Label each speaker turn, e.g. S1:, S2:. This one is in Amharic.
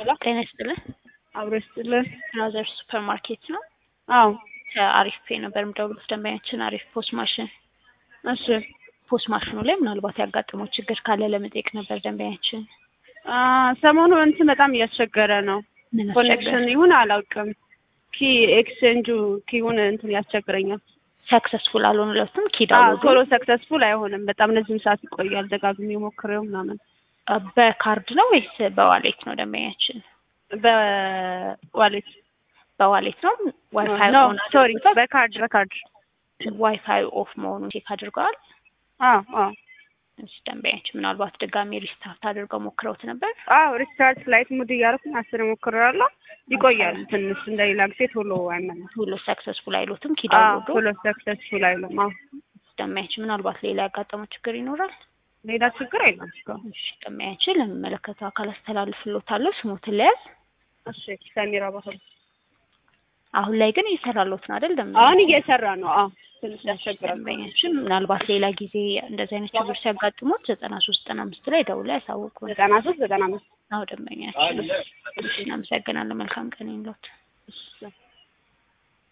S1: ጤና ይስጥልን።
S2: አብሮ ይስጥልን።
S1: ብራዘር ሱፐር ማርኬት ነው።
S2: አዎ
S1: ከአሪፍ ፔ ነበር የምደውሉት ደንበኛችን አሪፍ ፖስ ማሽን
S2: እሺ
S1: ፖስ ማሽኑ ላይ ምናልባት ያጋጠመው ችግር ካለ ለመጠየቅ ነበር ደንበኛችን።
S2: አ ሰሞኑ እንትን በጣም እያስቸገረ ነው።
S1: ምን
S2: ኮኔክሽን ይሁን አላውቅም። ኪ ኤክስቼንጁ ኪውን እንትን ያስቸግረኛል።
S1: ሰክሰስፉል አልሆኑለትም
S2: አዎ
S1: ኪዳውዱ
S2: ቶሎ ሰክሰስፉል አይሆንም። በጣም ረጅም ሰዓት ይቆያል። ደጋግሜ ሞክሬው ምናምን
S1: በካርድ ነው ወይስ በዋሌት ነው ደንበኛችን?
S2: በዋሌት
S1: በዋሌት ነው። ዋይፋይ
S2: ኖ
S1: ኦን
S2: ሶሪ
S1: አድርገውታል?
S2: በካርድ በካርድ
S1: ዋይፋይ ኦፍ መሆኑን ቼክ አድርገዋል?
S2: አዎ አዎ
S1: እሺ ደንበኛችን ምናልባት ድጋሚ ሪስታርት አድርገው ሞክረውት ነበር?
S2: አዎ ሪስታርት ላይት ሙድ እያደረኩኝ አስር ሞክሬያለሁ። ይቆያል ትንሽ እንደሌላ ጊዜ ቶሎ አይመለስም።
S1: ቶሎ ሰክሰስፉል አይሉትም
S2: አዎ
S1: ኪዳውዱ
S2: ቶሎ ሰክሰስፉል አይልም። አዎ
S1: ደንበኛችን ምናልባት ሌላ ያጋጠመው ችግር ይኖራል?
S2: ሌላ ችግር የለም እስካሁን።
S1: እሺ ደንበኛችን ለሚመለከተው አካል አስተላልፍሎታለሁ። ስሞትን ለያዝ።
S2: እሺ ሰሚራ ባህሩ
S1: አሁን ላይ ግን እየሰራሎት ነው አይደል? ደንበኛ
S2: አሁን እየሰራ ነው። አዎ ትንሽ ያስቸግራል።
S1: ደንበኛችን ምናልባት ሌላ ጊዜ እንደዚህ አይነት ችግር ሲያጋጥሙት ዘጠና ሶስት ዘጠና አምስት ላይ ደውለው ያሳውቁን።
S2: ዘጠና ሶስት ዘጠና አምስት
S1: አዎ ደንበኛችን። እሺ እናመሰግናለን። መልካም ቀን ይሁንልዎት።
S2: እሺ